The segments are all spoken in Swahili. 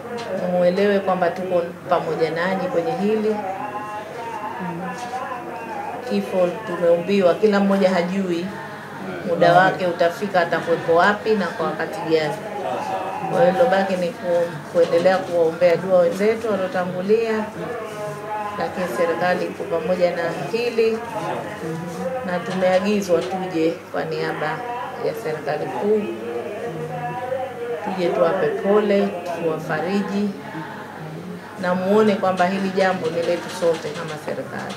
muelewe kwamba tuko pamoja nanyi kwenye hili. Kifo tumeumbiwa, kila mmoja hajui muda wake utafika, atakuwepo wapi na kwa wakati gani. Kwa hiyo lilobaki ni ku, kuendelea kuwaombea dua wenzetu waliotangulia, lakini serikali iko pamoja na hili na tumeagizwa tuje kwa niaba ya serikali kuu, tuje tuwape pole, tuwafariji na muone kwamba hili jambo ni letu sote kama serikali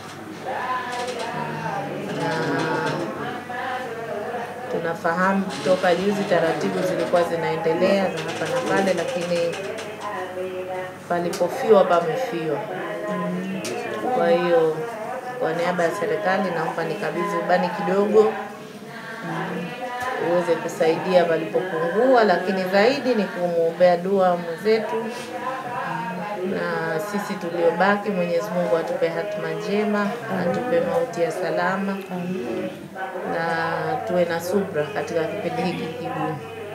na tunafahamu toka juzi taratibu zilikuwa zinaendelea za hapa na pale, lakini palipofiwa pamefiwa. Kwa hiyo kwa niaba ya serikali naomba nikabidhi ubani kidogo uweze kusaidia palipopungua, lakini zaidi ni kumwombea dua mwenzetu na sisi tuliobaki, Mwenyezi Mungu atupe hatima njema, atupe mauti ya salama na tuwe na subra katika kipindi hiki kigumu,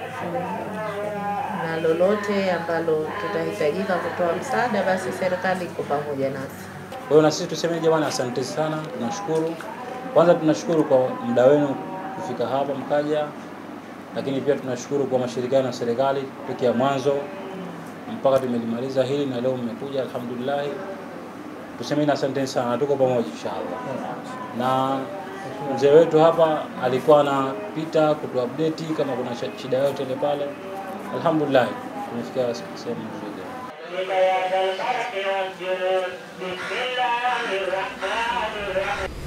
na lolote ambalo tutahitajika kutoa msaada, basi serikali iko pamoja nasi. Kwa hiyo na sisi tuseme jamani, asante sana, tunashukuru. Kwanza tunashukuru kwa muda wenu kufika hapa mkaja, lakini pia tunashukuru kwa mashirikiano ya serikali tokea mwanzo mpaka tumelimaliza hili na leo mmekuja, alhamdulillah. Tusemeni asanteni sana, tuko pamoja inshallah. Na mzee wetu hapa alikuwa anapita kutu update kama kuna sh- shida yote ile pale. Alhamdulillah, tumefikia sehemu nzuri. بيان الحق والجنود بسم الله الرحمن الرحيم